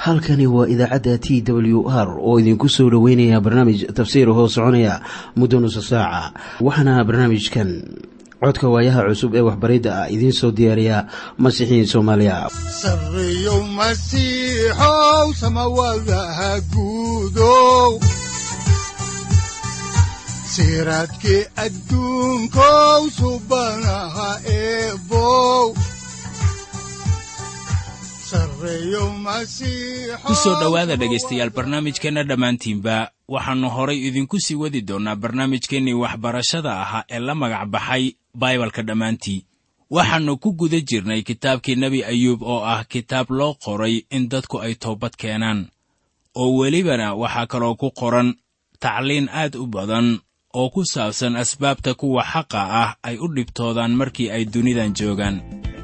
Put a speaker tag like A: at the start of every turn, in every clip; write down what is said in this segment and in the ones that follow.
A: halkani waa idaacadda t w r oo idinku soo dhoweynaya barnaamij tafsiir hoo soconaya muddo nusa saaca waxaana barnaamijkan codka waayaha cusub ee waxbaridda ah idiin soo diyaariya masiixiin soomaaliya
B: sareyow masiixow samawadaha guudow siraadkii adduunkow subanaha eebow
C: ku soo dhowaada dhegaystayaal barnaamijkeenna dhammaantiinba waxaannu horay idinku sii wadi doonnaa barnaamijkeennii waxbarashada ahaa ee la magac baxay baibalka dhammaantii waxaannu ku guda jirnay kitaabkii nebi ayuub oo ah kitaab loo qoray in dadku ay toobad keenaan oo welibana waxaa kaloo ku qoran tacliin aad u badan oo ku saabsan asbaabta kuwa xaqa ah ay u dhibtoodaan markii ay dunidan joogaan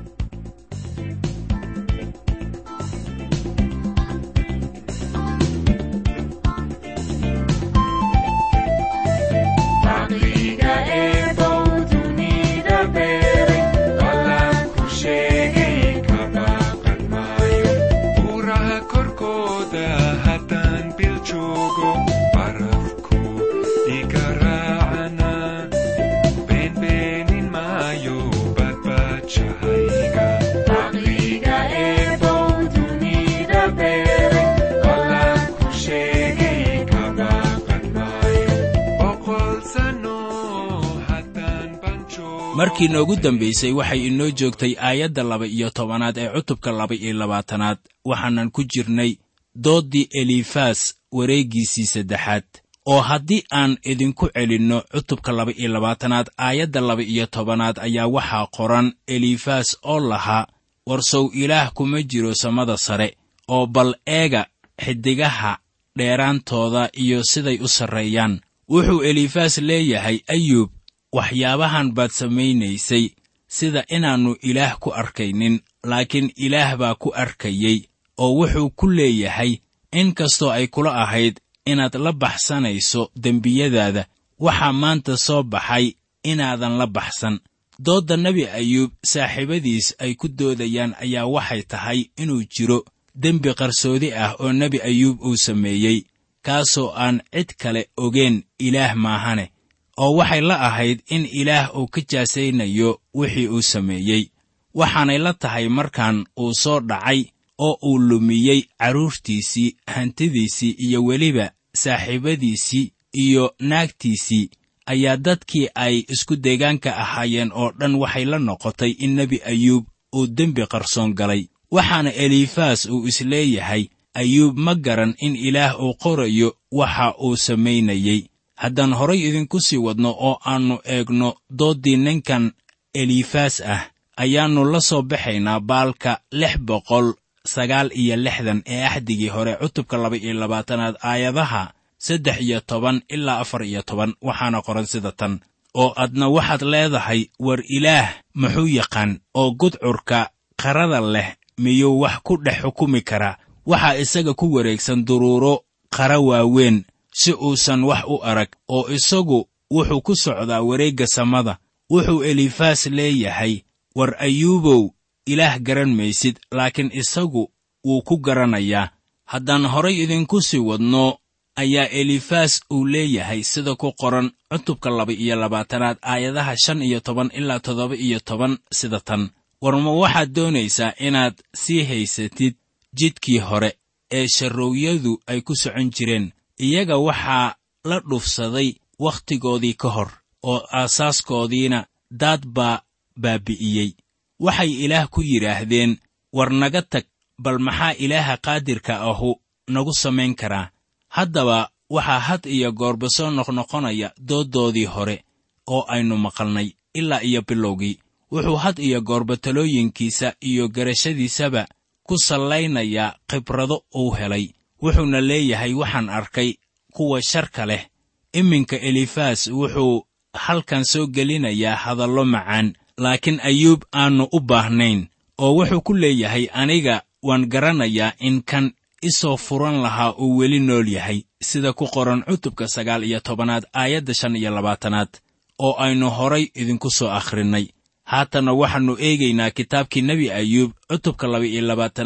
C: markii noogu dambaysay waxay inoo joogtay aayadda laba iyo tobanaad ee cutubka laba iyo labaatanaad waxaanan ku jirnay dooddii elifas wareeggiisii saddexaad oo haddii aan idinku celinno cutubka laba iyo labaatanaad aayadda laba iyo tobanaad ayaa waxaa qoran elifas oo lahaa warsow ilaah kuma jiro samada sare oo bal eega xiddigaha dheeraantooda iyo siday u sarreeyaan wuxuu elifas leeyahay ayuub waxyaabahan baad samaynaysay sida inaannu ilaah ku arkaynin laakiin ilaah baa ku arkayey oo wuxuu ku leeyahay in kastoo ay kula ahayd inaad la baxsanayso dembiyadaada waxaa maanta soo baxay inaadan la baxsan doodda nebi ayuub saaxiibadiis ay ku doodayaan ayaa waxay tahay inuu jiro dembi qarsoodi ah oo nebi ayuub uu sameeyey kaasoo aan cid kale ogeen ilaah maahane oo waxay la ahayd in ilaah uu ka jaasaynayo wixii uu sameeyey waxaanay la tahay markaan uu soo dhacay oo uu lumiyey carruurtiisii hantidiisii iyo weliba saaxiibadiisii iyo naagtiisii ayaa dadkii ay isku deegaanka ahaayeen oo dhan waxay la noqotay in nebi ayuub uu dembi qarsoon galay waxaana elifas uu isleeyahay ayuub ma garan in ilaah uu qorayo waxa uu samaynayey haddaan horay idinku sii wadno oo aannu eegno dooddii ninkan elifas ah ayaannu la soo baxaynaa baalka lix boqol sagaal iyo lixdan ee axdigii hore cutubka laba iyo labaatanaad aayadaha saddex iyo toban ilaa afar iyo toban waxaana qoran sida tan oo adna waxaad leedahay war ilaah muxuu yaqaan oo gudcurka qarada leh miyuu wax ku dhex xukumi karaa waxaa isaga ku wareegsan duruuro qara waaweyn si uusan wax u arag oo isagu wuxuu ku socdaa wareegga samada wuxuu elifas leeyahay war ayuubow ilaah garan maysid laakiin isagu wuu ku garanayaa haddaan horay idinku sii wadno ayaa elifas uu leeyahay sida ku qoran cutubka laba iyo labaatanaad aayadaha shan iyo toban ilaa toddoba iyo toban sida tan war ma waxaad doonaysaa inaad sii haysatid jidkii hore ee sharrowyadu ay ku socon jireen iyaga waxaa la dhufsaday wakhtigoodii ka hor oo aasaaskoodiina daad baa baabi'iyey waxay ilaah ku yidhaahdeen war naga tag bal maxaa ilaaha qaadirka ahu nagu samayn karaa haddaba waxaa had iyo goorba soo noqnoqonaya dooddoodii hore oo aynu maqalnay ilaa iyo bilowgii wuxuu had iyo goorba talooyinkiisa iyo garashadiisaba ku sallaynayaa khibrado uu helay wuxuuna leeyahay waxaan arkay kuwa sharka leh iminka elifas wuxuu halkan soo gelinayaa hadallo macaan laakiin ayuub aannu u baahnayn oo wuxuu ku leeyahay aniga waan garanayaa in kan isoo furan lahaa uu weli nool yahay sida ku qoran cutubka sagaal iyo tobanaad aayadda shan iyo labaatanaad oo aynu horay idinku soo akhrinnay haatanna waxaannu eegaynaa kitaabkii nebi ayuub cutubka laba iyo labaatanaad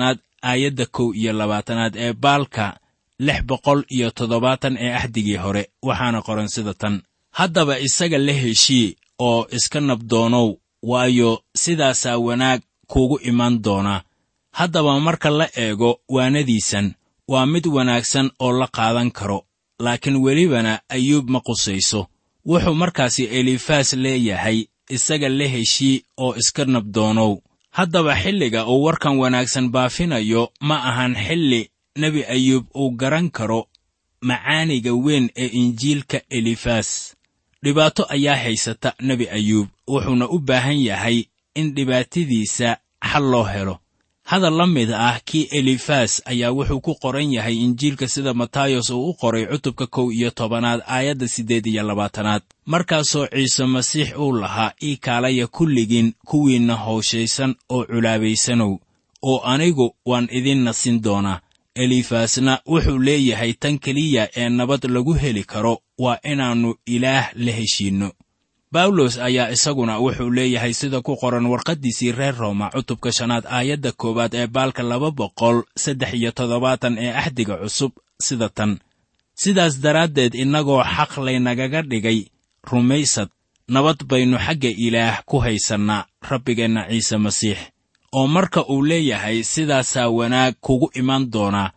C: aayadda kow iyo labaatanaad ee baalka lix boqol iyo toddobaatan ee axdigii hore waxaana qoran sida tan haddaba isaga la heshii oo iska nabdoonow waayo sidaasaa wanaag kuugu iman doonaa haddaba marka la eego waanadiisan waa mid wanaagsan oo la qaadan karo laakiin welibana ayuub ma qusayso wuxuu markaasi elifaas leeyahay isaga la heshii oo iska nabdoonow haddaba xilliga uu warkan wanaagsan baafinayo ma ahan xilli nebi ayuub uu garan karo macaaniga weyn ee injiilka elifaas dhibaato ayaa haysata nebi ayuub wuxuuna u baahan yahay in dhibaatadiisa xal loo helo hadal la mid ah kii elifaas ayaa wuxuu ku qoran yahay injiilka sida matayos uu u qoray cutubka kow iyo tobanaad aayadda siddeed iyo labaatanaad markaasoo ciise masiix uu lahaa ii kaalaya kulligiin kuwiinna howshaysan oo culaabaysanow oo anigu waan idin nasin doonaa elifaasna wuxuu leeyahay tan keliya ee nabad lagu heli karo waa inaannu ilaah la heshiinno bawlos ayaa isaguna wuxuu leeyahay sida ku qoran warqaddiisii reer rooma cutubka shanaad aayadda koowaad ee baalka laba boqol saddex iyo toddobaatan ee axdiga cusub sida tan sidaas daraaddeed innagoo xaq laynagaga dhigay rumaysad nabad baynu xagga ilaah ku haysannaa rabbigeenna ciise masiix oo marka uu leeyahay sidaasaa wanaag kugu iman doonaa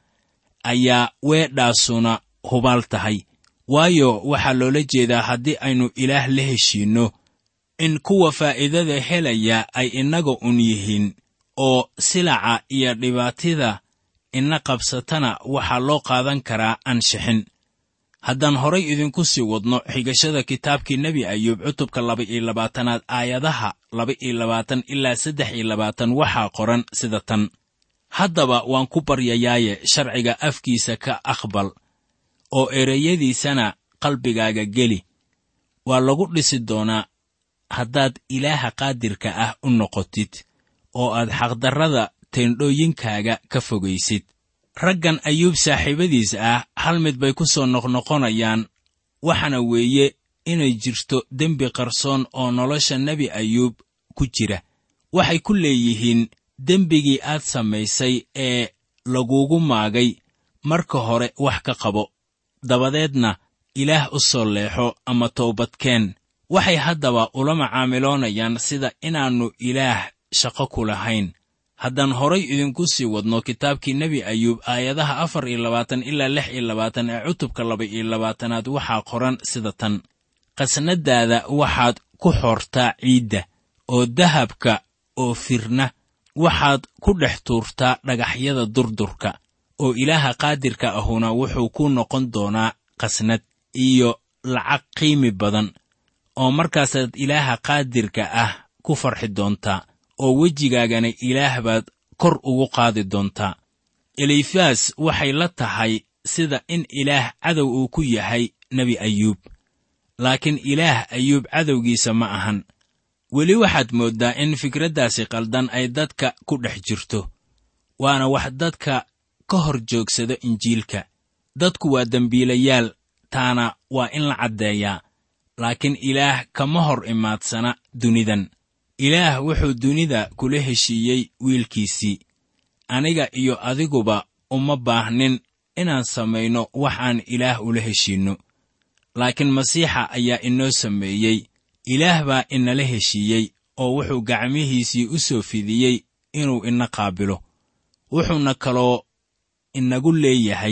C: ayaa weedhaasuna hubaal tahay waayo waxaa loola jeedaa haddii aynu ilaah la heshiinno in kuwa faa'iidada helaya ay innaga un yihiin oo silaca iyo dhibaatida ina qabsatana waxaa loo qaadan karaa ansixin haddaan horay idinku sii wadno xigashada kitaabkii nebi ayuub cutubka laba iyo labaatanaad aayadaha laba iyo labaatan ilaa saddex iyo labaatan waxaa qoran sida tan haddaba waan ku baryayaaye sharciga afkiisa ka aqbal oo ereyadiisana qalbigaaga geli waa lagu dhisi doonaa haddaad ilaaha qaadirka ah u noqotid oo aad xaqdarrada teendhooyinkaaga ka fogaysid raggan ayuub saaxiibadiis ah hal mid bay ku soo noqnoqonayaan waxaana weeye inay jirto dembi qarsoon oo nolosha nebi ayuub ku jira waxay ku leeyihiin dembigii aad samaysay ee lagugu maagay marka hore wax ka qabo dabadeedna ilaah u soo leexo ama toobadkeen waxay haddaba ula macaamiloonayaan sida inaannu ilaah shaqo ku lahayn haddaan horay idinku sii wadno kitaabkii nebi ayuub aayadaha afar iyo labaatan ilaa lix iyo labaatan ee cutubka laba iyo labaatanaad waxaa qoran sida tan qasnadaada waxaad ku xortaa ciidda oo dahabka oo firna waxaad ku dhex tuurtaa dhagaxyada durdurka oo ilaaha qaadirka ahuna wuxuu ku noqon doonaa qasnad iyo lacag qiimi badan oo markaasaad ilaaha qaadirka ah ku farxi doontaa oo wejigaagana ilaah baad kor ugu qaadi doontaa elifas waxay la tahay sida in ilaah cadow uu ku yahay nebi ayuub laakiin ilaah ayuub cadowgiisa ma ahan weli waxaad mooddaa in fikraddaasi qaldan ay dadka ku dhex jirto waana wax dadka ka hor joogsada injiilka dadku waa dembiilayaal taana waa in la caddeeyaa laakiin ilaah kama hor imaadsana dunidan ilaah wuxuu dunida kula heshiiyey wiilkiisii aniga iyo adiguba uma baahnin inaan samayno wax aan ilaah ula heshiinno laakiin masiixa ayaa inoo sameeyey ilaah baa inala heshiiyey oo wuxuu gacmihiisii u soo fidiyey inuu ina qaabilo wuxuuna kaloo inagu leeyahay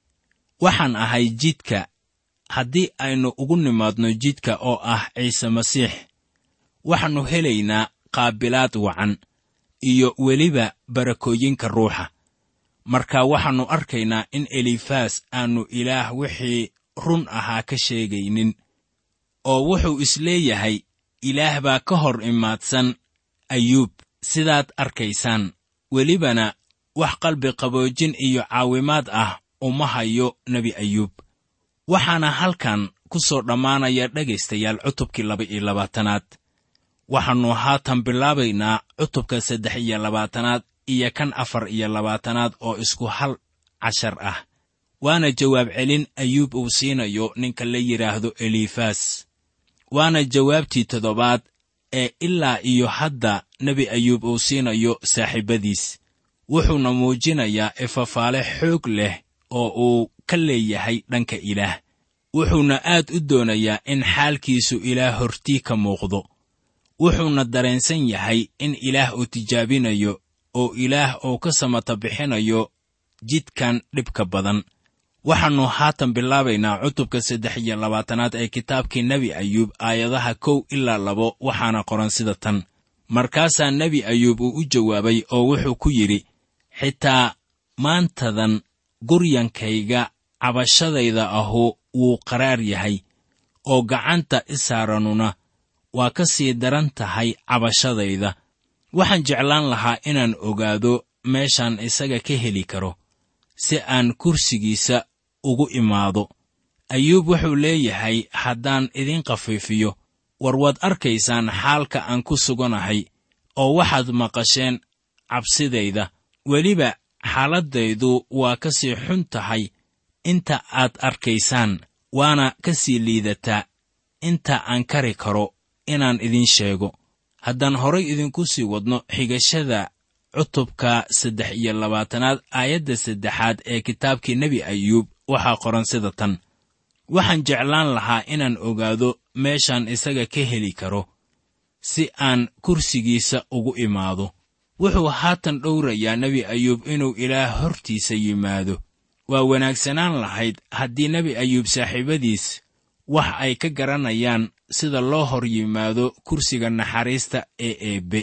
C: waxaan ahay jidka haddii aynu ugu nimaadno jidka oo ah ciise masiix waxaannu helaynaa qaabilaad wacan iyo weliba barakooyinka ruuxa marka waxaannu arkaynaa in elifas aannu ilaah wixii run ahaa ka sheegaynin oo wuxuu isleeyahay ilaah baa ka hor imaadsan ayuub sidaad arkaysaan welibana wax qalbi qaboojin iyo caawimaad ah uma hayo nebi ayuub waxaana halkan ku soo dhammaanaya dhegaystayaal cutubkii laba iyo labaatanaad waxaannu haatan bilaabaynaa cutubka saddex iyo labaatanaad iyo kan afar iyo labaatanaad oo isku hal cashar ah waana jawaab celin ayuub uu siinayo ninka la yidhaahdo elifas waana jawaabtii toddobaad ee ilaa iyo hadda nebi ayuub uu siinayo saaxiibbadiis wuxuuna muujinayaa ifafaale xoog leh oo uu ka leeyahay dhanka ilaah wuxuuna aad u doonayaa in xaalkiisu ilaah hortii ka muuqdo wuxuuna dareensan yahay in ilaah uu tijaabinayo oo ilaah uu ka samata bixinayo jidkan dhibka badan waxaannu haatan bilaabaynaa cutubka saddex iyo labaatanaad ee kitaabkii nebi ayuub aayadaha kow ilaa labo waxaana qoran sida tan markaasaa nebi ayuub uu u jawaabay oo wuxuu ku yidhi xitaa maantadan guryankayga cabashadayda ahu wuu qaraar yahay oo gacanta isaaranuna waa ka sii daran tahay cabashadayda waxaan jeclaan lahaa inaan ogaado meeshaan isaga ka heli karo si aan kursigiisa ugu imaado ayuub wuxuu leeyahay haddaan idin khafiifiyo war waad arkaysaan xaalka aan ku suganahay oo waxaad maqasheen cabsidayda weliba xaaladdaydu waa ka sii xun tahay inta aad arkaysaan waana ka sii liidataa inta aan kari karo inaan idin sheego haddaan horay idinku sii wadno xigashada cutubka saddex iyo labaatanaad aayadda saddexaad ee kitaabkii nebi ayuub waxaa qoran sida tan waxaan jeclaan lahaa inaan ogaado meeshaan isaga ka heli karo si aan kursigiisa ugu imaado wuxuu haatan dhowrayaa nebi ayuub inuu ilaah hortiisa yimaado waa wanaagsanaan lahayd haddii nebi ayuub saaxiibadiis wax ay ka garanayaan sida loo hor yimaado kursiga naxariista ee eebbe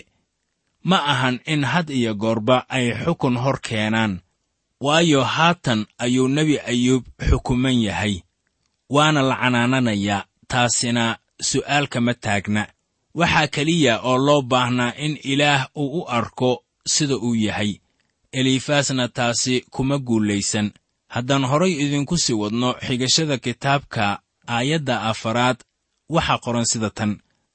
C: ma ahan in had iyo goorba ay xukun hor keenaan waayo haatan ayuu nebi ayuub xukuman yahay waana la canaananayaa taasina su'aal kama taagna waxaa keliya oo loo baahnaa in ilaah uu u arko sida uu yahay elifaasna taasi kuma guulaysan haddaan horay idinku sii wadno xigashada kitaabka aayadda afaraad waxaa qoran sida tan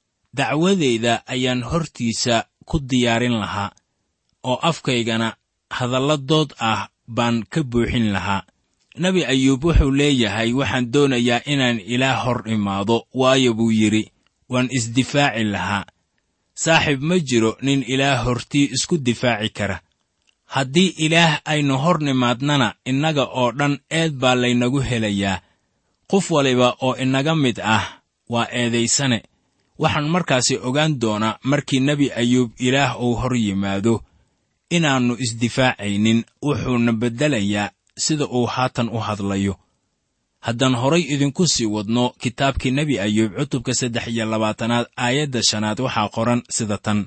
C: dacwadayda ayaan hortiisa ku diyaarin lahaa oo afkaygana hadalladood ah baan ka buuxin lahaa nebi ayuub wuxuu leeyahay waxaan doonayaa inaan ilaah hor imaado waayo buu yidhi waan isdifaaci lahaa saaxiib ma jiro nin ilaah hortii isku difaaci kara haddii ilaah aynu hor nimaadnana innaga oo dhan eed baa laynagu helayaa qof waliba oo inaga mid ah waa eedaysane waxaan markaasi ogaan doonaa markii nebi ayuub ilaah uu hor yimaado inaannu isdifaacaynin wuxuuna beddelayaa sida uu haatan u hadlayo haddaan horay idinku sii wadno kitaabkii nebi ayuub cutubka saddex iyo labaatanaad aayadda shanaad waxaa qoran sida tan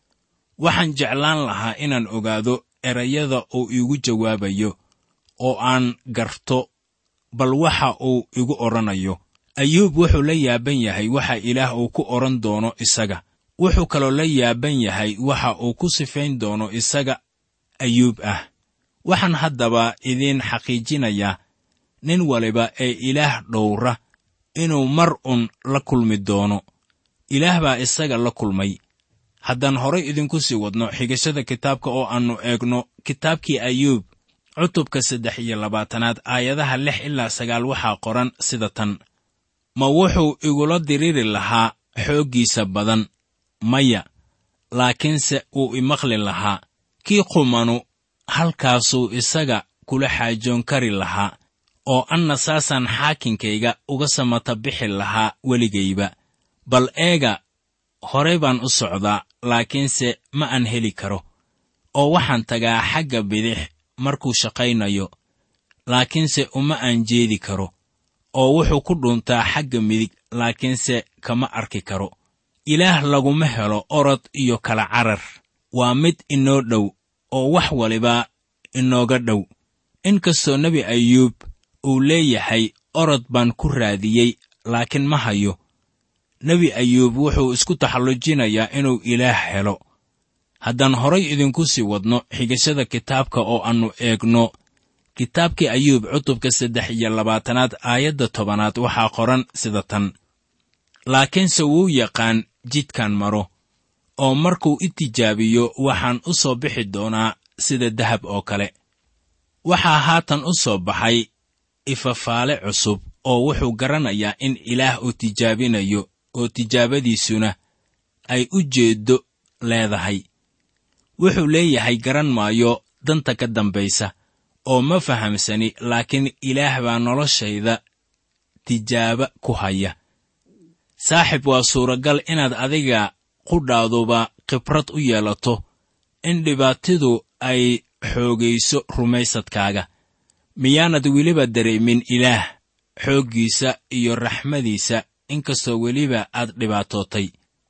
C: waxaan jeclaan lahaa inaan ogaado erayada uu iigu jawaabayo oo aan garto bal waxa uu igu odhanayo ayuub wuxuu la yaaban yahay waxa ilaah uu ku odhan doono isaga wuxuu kaloo la yaaban yahay waxa uu ku sifayn doono isaga ayuub ah waxaan haddaba idiin xaqiijinayaa nin waliba ee ilaah dhowra inuu mar un la kulmi doono ilaah baa isaga la kulmay haddaan horay idinku sii wadno xigashada kitaabka oo aannu eegno kitaabkii ayuub cutubka saddex iyo labaatanaad aayadaha lix ilaa sagaal waxaa qoran sida tan ma wuxuu igula diriri lahaa xooggiisa badan maya laakiinse wuu imaqli lahaa kii qumanu halkaasuu isaga kula xaajoon kari lahaa oo anna saasaan xaakinkayga uga samata bixi lahaa weligayba bal eega horey baan u socdaa laakiinse ma aan heli karo oo waxaan tagaa xagga bidix markuu shaqaynayo laakiinse uma aan jeedi karo oo wuxuu ku dhuntaa xagga midig laakiinse kama arki karo ilaah laguma helo orod iyo kala carar waa mid inoo dhow oo wax waliba inooga dhow inkastoo nebi ayuub uu leeyahay orod baan ku raadiyey laakiin ma hayo nebi ayuub wuxuu isku taxallujinayaa inuu ilaah helo haddaan horay idinku sii wadno xigashada kitaabka oo aannu eegno kitaabkii ayuub cutubka saddex iyo labaatanaad aayadda tobanaad waxaa qoran sida tan laakiinse wuu yaqaan jidkan maro oo markuu i tijaabiyo waxaan u soo bixi doonaa sida dahab oo kale waxaa haatan u soo baxay ifafaale cusub oo wuxuu garanayaa in ilaah uu tijaabinayo oo tijaabadiisuna ay u jeeddo leedahay wuxuu leeyahay garan maayo danta ka dambaysa oo ma fahamsani laakiin ilaah baa noloshayda tijaaba ku haya saaxib waa suuragal inaad adiga qudhaaduba khibrad u yeelato in dhibaatidu ay xoogayso rumaysadkaaga miyaanad weliba dareemin ilaah xooggiisa iyo raxmadiisa inkastoo weliba aad dhibaatootay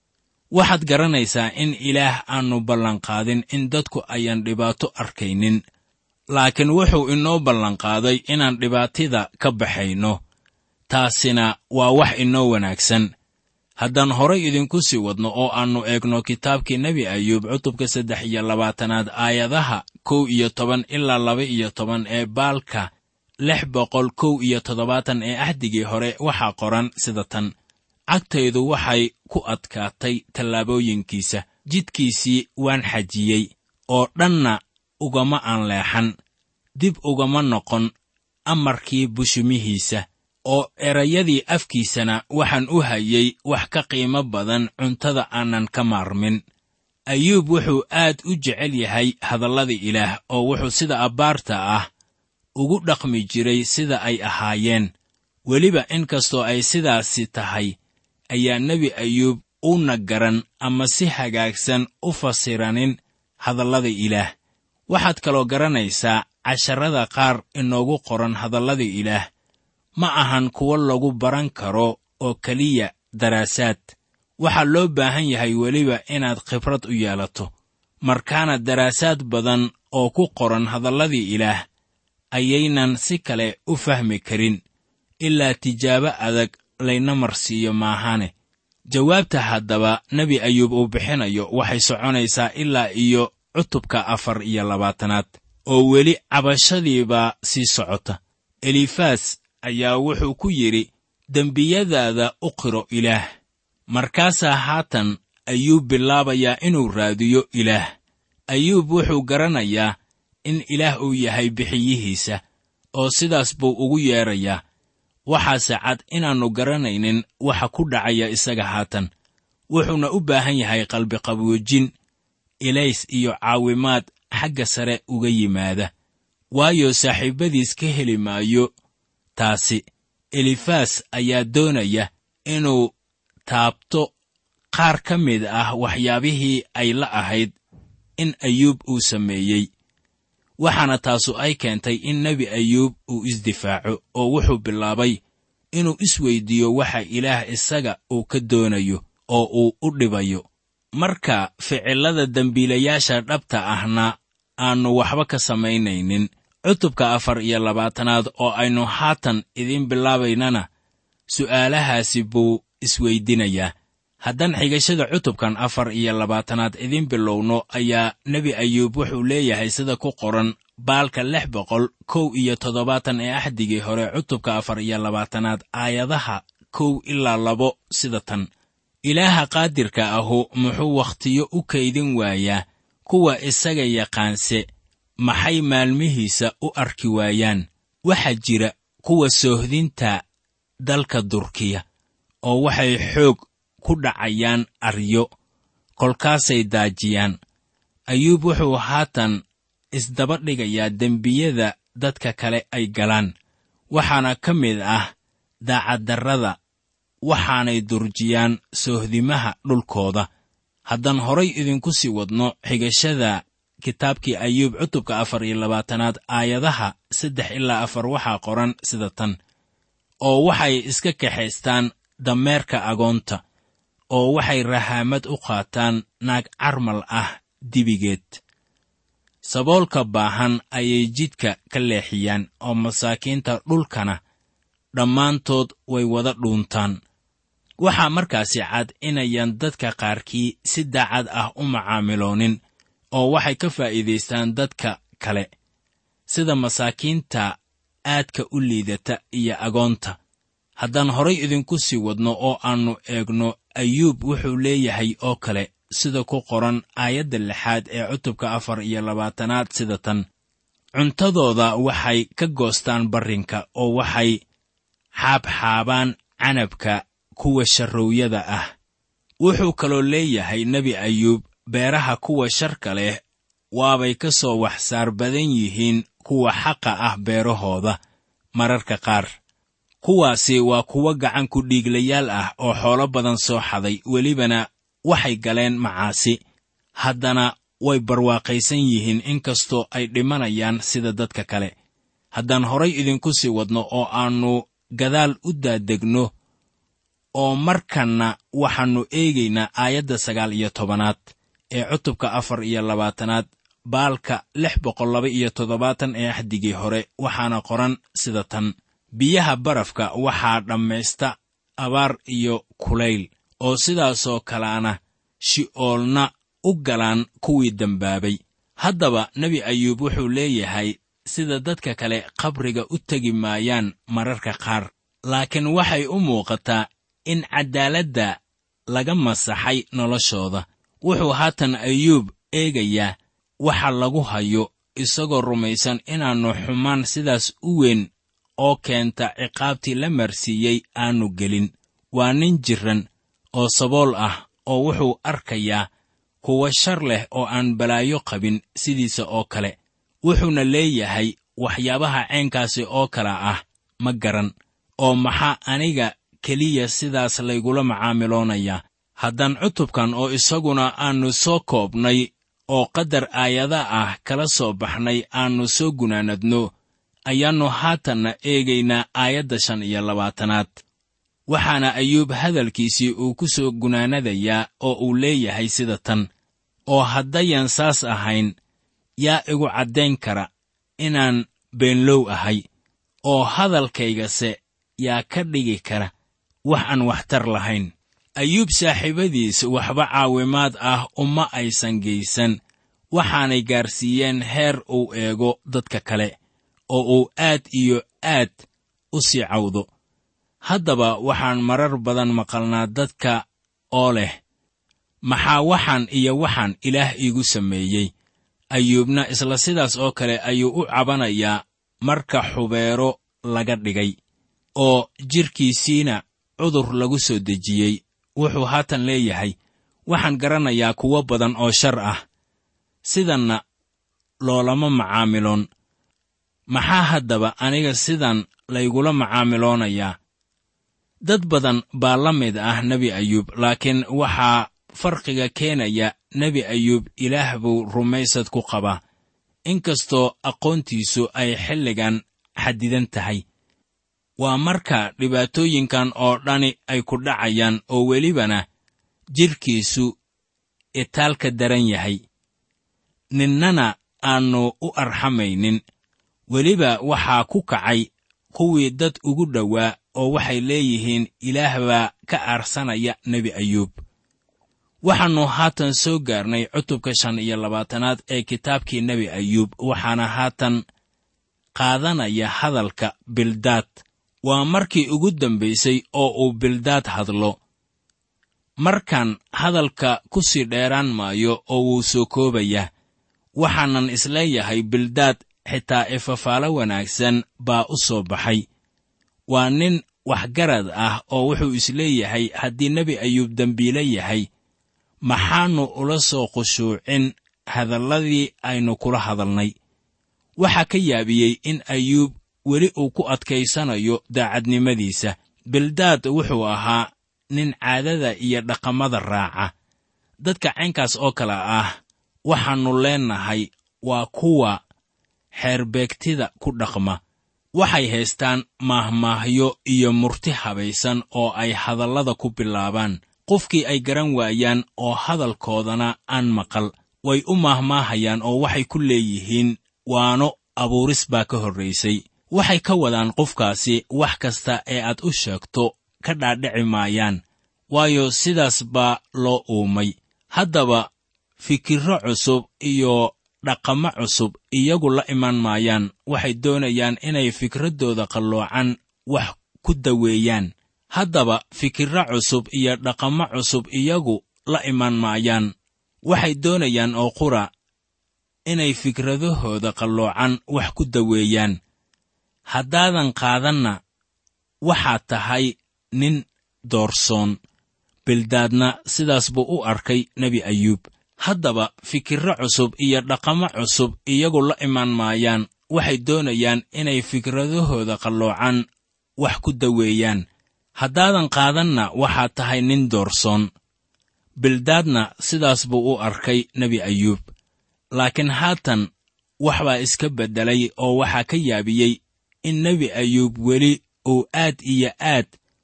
C: waxaad garanaysaa in ilaah aannu ballanqaadin in dadku ayaan dhibaato arkaynin laakiin wuxuu inoo ballanqaaday inaan dhibaatida ka baxayno taasina waa wax inoo wanaagsan haddaan horay idinku sii wadno oo aannu eegno kitaabkii nebi ayuub cutubka saddex iyo labaatanaad aayadaha kow iyo toban ilaa laba iyo toban ee baalka lix boqol kow iyo toddobaatan ee axdigii hore waxaa qoran sida tan cagtaydu waxay ku adkaatay tallaabooyinkiisa jidkiisii waan xajiyey oo dhanna ugama aan leexan dib ugama noqon amarkii bushumihiisa oo erayadii afkiisana waxaan u hayay wax ka qiimo badan cuntada aanan ka maarmin ayuub wuxuu aad u jecel yahay hadallada ilaah oo wuxuu sida abbaarta ah ugu dhaqmi jiray sida ay ahaayeen weliba inkastoo ay sidaasi tahay ayaa nebi ayuub una garan ama si hagaagsan u fasiranin hadallada ilaah waxaad kaloo garanaysaa casharrada qaar inoogu qoran hadallada ilaah ma ahan kuwo lagu baran karo oo keliya daraasaad waxaa loo baahan yahay weliba inaad khibrad u yeelato markaana daraasaad badan oo ku qoran hadalladii ilaah ayaynan si kale u fahmi karin ilaa tijaabo adag layna marsiiyo maahane jawaabta haddaba nebi ayuub uu bixinayo waxay soconaysaa ilaa iyo cutubka afar iyo labaatanaad oo weli cabashadiibaa sii socota elifaas ayaa wuxuu ku yidhi dembiyadaada u qiro ilaah markaasaa haatan ayuub bilaabayaa inuu raadiyo ilaah ayuub wuxuu garanayaa in ilaah uu yahay bixiyihiisa oo sidaas buu ugu yeedrayaa waxaase cad inaannu garanaynin waxa ku dhacaya isaga haatan wuxuuna u baahan yahay qalbiqaboojin ilays iyo caawimaad xagga sare uga yimaada waayo saaxiibbadiis ka heli maayo taasi elifaas ayaa doonaya inuu taabto qaar ka mid ah waxyaabihii ay la ahayd in ayuub uu sameeyey waxaana taasu ay keentay in nebi ayuub uu isdifaaco oo wuxuu bilaabay inuu isweyddiiyo waxa ilaah isaga uu ka doonayo oo uu u dhibayo marka ficillada dembiilayaasha dhabta ahna aannu waxba ka samaynaynin cutubka afar iyo labaatanaad oo aynu haatan idiin bilaabaynana su'aalahaasi buu isweyddinayaa haddaan xigashada cutubkan afar iyo labaatanaad idiin bilowno ayaa nebi ayuub wuxuu leeyahay sida ku qoran baalka lix boqol kow iyo toddobaatan ee axdigii hore cutubka afar iyo labaatanaad aayadaha kow ilaa labo sida tan ilaaha qaadirka ahu muxuu wakhtiyo u kaydin waayaa kuwa isaga yaqaanse maxay maalmihiisa u arki waayaan waxaa jira kuwa soohdinta dalka durkiya oo waxay xoog ku dhacayaan aryo kolkaasay daajiyaan ayuub wuxuu haatan isdaba dhigayaa dembiyada dadka kale ay galaan waxaana ka mid ah daacaddarrada waxaanay durjiyaan soohdimaha dhulkooda haddaan horay idinku sii wadno xigashada kitaabkii ayuub cutubka afar iyo labaatanaad aayadaha saddex ilaa afar waxaa qoran sida tan oo waxay iska kaxaystaan dameerka agoonta oo waxay rahaamad u qaataan naag carmal ah dibigeed saboolka baahan ayay jidka ka leexiyaan oo masaakiinta dhulkana dhammaantood way wada dhuuntaan waxaa markaasi cad inayan dadka qaarkii si daacad ah u macaamiloonin oo waxay ka faa'iidaystaan dadka kale sida masaakiinta aadka u liidata iyo agoonta haddaan horay idinku sii wadno oo aannu eegno ayuub wuxuu leeyahay oo kale sida ku qoran aayadda lixaad ee cutubka afar iyo labaatanaad sida tan cuntadooda waxay ka goostaan barrinka oo waxay xaabxaabaan canabka kuwa sharrowyada ah wuxuu kaloo leeyahay nebi ayuub beeraha kuwa sharka leh waabay ka soo wax saar badan yihiin kuwa xaqa ah beerahooda mararka qaar kuwaasi waa kuwo gacan ku dhiiglayaal ah oo xoolo badan soo xaday welibana waxay galeen macaasi haddana way barwaaqaysan yihiin inkastoo ay dhimanayaan sida dadka kale haddaan horay idinku sii wadno oo aannu gadaal u daadegno oo markanna waxaannu eegaynaa aayadda sagaal iyo tobanaad ee cutubka afar iyo labaatanaad baalka lix boqol laba iyo toddobaatan ee axdigii hore waxaana qoran sida tan biyaha barafka waxaa dhammaysta abaar iyo kulayl oo sidaasoo kaleana shi'oolna u galaan kuwii dembaabay haddaba nebi ayuub wuxuu leeyahay sida dadka kale qabriga u tegi maayaan mararka qaar laakiin waxay u muuqataa in caddaaladda laga masaxay noloshooda wuxuu haatan ayuub eegayaa waxa lagu hayo isagoo rumaysan inaannu xumaan sidaas u weyn oo keenta ciqaabtii la marsiiyey aannu gelin waa nin jirran oo sabool ah oo wuxuu arkayaa kuwa shar leh oo aan balaayo qabin sidiisa oo kale wuxuuna leeyahay waxyaabaha caynkaasi oo kale ah ma garan oo maxaa aniga keliya sidaas laygula macaamiloonayaa haddaan cutubkan oo isaguna aannu soo koobnay oo qadar aayada ah kala soo baxnay aannu soo gunaanadno ayaannu haatanna eegaynaa aayadda shan iyo labaatanaad waxaana ayuub hadalkiisii uu ku soo gunaanadayaa oo uu leeyahay sida tan oo haddayan saas ahayn yaa igu caddayn kara inaan beenlow ahay oo hadalkaygase yaa ka dhigi kara wax aan waxtar lahayn ayuub saaxiibadiis waxba caawimaad ah uma aysan geysan waxaanay gaarsiiyeen heer uu eego dadka kale oo uu aad iyo aad u sii cawdo haddaba waxaan marar badan maqalnaa dadka oo leh maxaa waxaan iyo waxaan ilaah iigu sameeyey ayuubna isla sidaas oo kale ayuu u cabanayaa marka xubeero laga dhigay oo jidhkiisiina cudur lagu soo dejiyey wuxuu haatan leeyahay waxaan garanayaa kuwo badan oo shar ah sidanna loolama macaamiloon maxaa haddaba aniga sidan laygula macaamiloonayaa dad badan baa la mid ah nebi ayuub laakiin waxaa farqiga keenaya nebi ayuub ilaah buu rumaysad ku qabaa inkastoo aqoontiisu ay xilligan xadidan tahay waa marka dhibaatooyinkan oo dhani ay ku dhacayaan oo welibana jidhkiisu itaalka daran yahay ninnana aannu u arxamaynin weliba waxaa ku kacay kuwii dad ugu dhowaa oo waxay leeyihiin ilaah baa ka aarsanaya nebi ayuub waxaannu haatan soo gaarnay cutubka shan iyo labaatanaad ee kitaabkii nebi ayuub waxaana haatan qaadanaya hadalka bildaad waa markii ugu dambaysay oo uu bildaad hadlo markan hadalka ku sii dheeraan maayo oo wuu soo koobayaa waxaanan isleeyahay bildaad xitaa ifafaalo wanaagsan baa u soo baxay waa nin waxgarad ah oo wuxuu isleeyahay haddii nebi ayuub dembiile yahay maxaannu ula soo khushuucin hadalladii aynu kula hadalnay waxaa ka yaabiyey in ayuub weli uu ku adkaysanayo daacadnimadiisa bildaad wuxuu ahaa nin caadada iyo dhaqamada raaca dadka caynkaas oo kale ah waxaannu leennahay waa kuwa xeerbeegtida ku dhaqma waxay haystaan maahmaahyo iyo murti habaysan oo ay hadallada ku bilaabaan qofkii ay garan waayaan oo hadalkoodana aan maqal way u maahmaahayaan oo waxay ku leeyihiin waano abuuris baa ka horraysay waxay ka wadaan qofkaasi wax kasta ee aad u sheegto ka dhaadhici maayaan waayo sidaas baa loo uumay haddaba fikirro cusub iyo dhaqamo cusub iyagu la iman maayaan waxay doonayaan inay fikraddooda qalloocan wax ku daweeyaan haddaba fikirro cusub iyo dhaqamo cusub iyagu la iman maayaan waxay doonayaan oo qura inay fikradahooda qalloocan wax ku daweeyaan haddaadan qaadanna waxaad tahay nin doorsoon bildaadna sidaas buu u arkay nebi ayuub haddaba fikirro cusub iyo dhaqamo cusub iyagu la imaan maayaan waxay doonayaan inay fikradahooda qalloocaan wax ku daweeyaan haddaadan qaadanna waxaad tahay nin doorsoon bildaadna sidaas buu u arkay nebi ayuub laakiin haatan wax baa iska beddelay oo waxaa ka yaabiyey in nebi ayuub weli uu aad iyo aad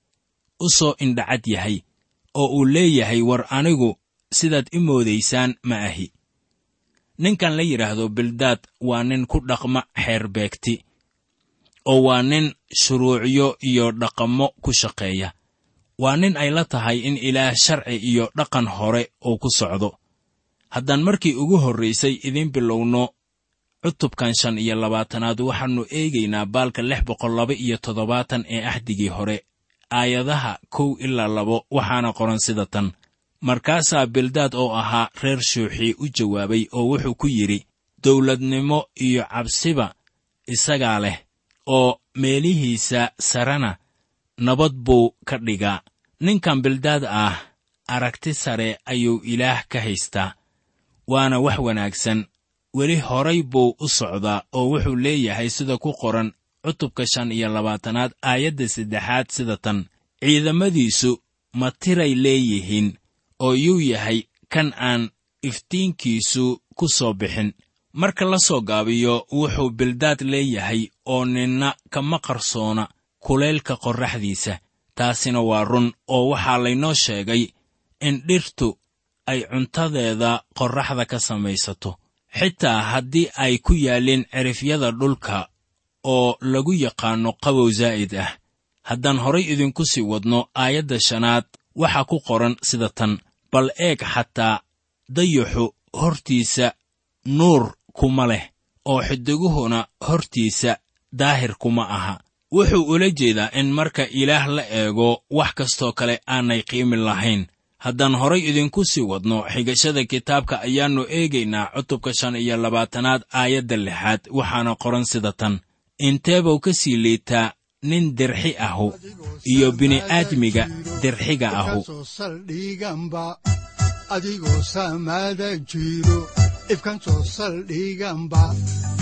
C: u soo indhacad yahay oo uu leeyahay war anigu sidaad i moodaysaan ma ahi ninkan la yidhaahdo bildaad waa nin ku dhaqma xeer beegti oo waa nin shuruucyo iyo dhaqamo ku shaqeeya waa nin ay la tahay in ilaah sharci iyo dhaqan hore uu ku socdo haddaan markii ugu horraysay idiin bilowno cutubkan shan iyo labaatanaad waxaannu eegaynaa baalka lix boqol laba iyo toddobaatan ee axdigii hore aayadaha kow ilaa labo waxaana qoran sida tan markaasaa bildaad oo ahaa reer shuuxii u jawaabay oo wuxuu ku yidhi dawladnimo iyo cabsiba isagaa leh oo meelihiisa sarena nabad buu ka dhigaa ninkan bildaad ah aragti sare ayuu ilaah ka haystaa waana wax wanaagsan weli horay buu u socdaa oo wuxuu leeyahay sida ku qoran cutubka shan iyo labaatanaad aayadda saddexaad sida tan ciidamadiisu ma tiray leeyihiin oo yuu yahay kan aan iftiinkiisu ku soo bixin marka la soo gaabiyo wuxuu bildaad leeyahay oo ninna kama qarsoona kulaylka qorraxdiisa taasina waa run oo waxaa laynoo sheegay in dhirtu ay cuntadeeda qorraxda ka samaysato xitaa haddii ay ku yaalliin cirifyada dhulka oo lagu yaqaanno qabow zaa'id ah haddaan horay idinku sii wadno aayadda shanaad waxaa ku qoran sida tan bal eeg xataa dayaxu hortiisa nuur kuma leh oo xidiguhuna hortiisa daahir kuma aha wuxuu ula jeedaa in marka ilaah la eego wax kastoo kale aanay qiimi lahayn haddaan horay idinku sii wadno xigashada kitaabka ayaannu eegaynaa cutubka shan iyo labaatanaad aayadda lixaad waxaana qoran sida tan inteebuu ka sii liitaa nin dirxi ahu iyo bini'aadmiga dirxiga ahu
B: soo saldhiganba adigoo saamaada jiro ifkan soo saldhiganba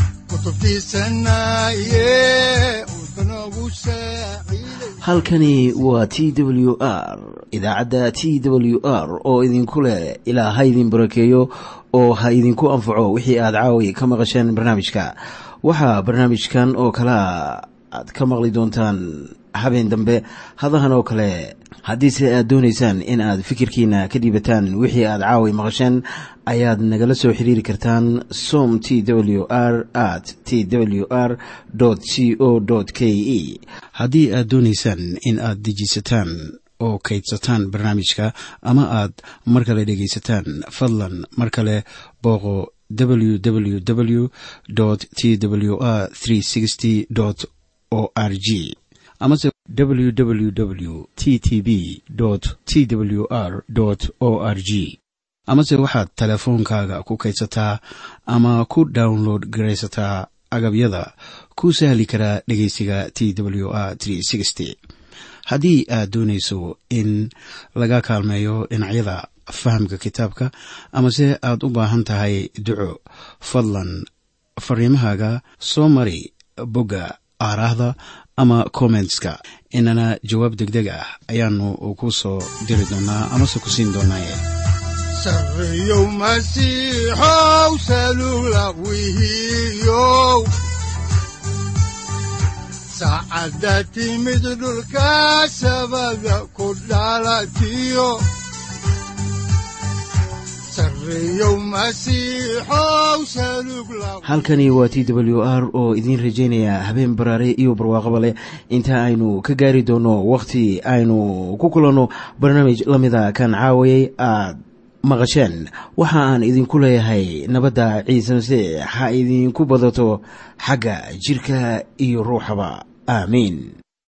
B: kutubtiisanaye udbanogu saaciiday
A: halkani waa t w r idaacadda t w r oo idinku leh ilaa ha idin barakeeyo oo ha idinku anfaco wixii aad caawi ka maqasheen barnaamijka waxaa barnaamijkan oo kalea aad ka maqli doontaan habeen dambe hadahan oo kale haddiise aad doonaysaan in aad fikirkiina ka dhiibataan wixii aad caawi maqasheen ayaad nagala soo xiriiri kartaan som t w r at t w r c o k e haddii aad doonaysaan in aad dejiisataan oo kaydsataan barnaamijka ama aad mar kale dhegaysataan fadlan mar kale booqo www t w r o r g amase www t t b t w r o r g amase waxaad teleefoonkaaga ku kaydsataa ama ku download garaysataa agabyada ku sahli karaa dhegeysiga t w r haddii aad doonayso in laga kaalmeeyo dhinacyada fahamka kitaabka amase aad u baahan tahay duco fadlan fariimahaaga soo mari bogga aaraahda ama kommentska inana jawaab degdeg ah ayaanu ku soo diri doonaa amase ku siin doonaaye
B: sarreyow masiixow salula wihiyow saacadda timid dhulka sabada ku dhalatiyo sarreyow masiixow salug la
A: halkani waa t w r oo idiin rajaynaya habeen baraare iyo barwaaqaba leh inta aynu ka gaari doono wakhti aynu ku kulanno barnaamij la mida kan caawayay aad maqasheen waxa aan idinku leeyahay nabadda ciise masiix ha idinku badato xagga jidhka iyo ruuxaba aamiin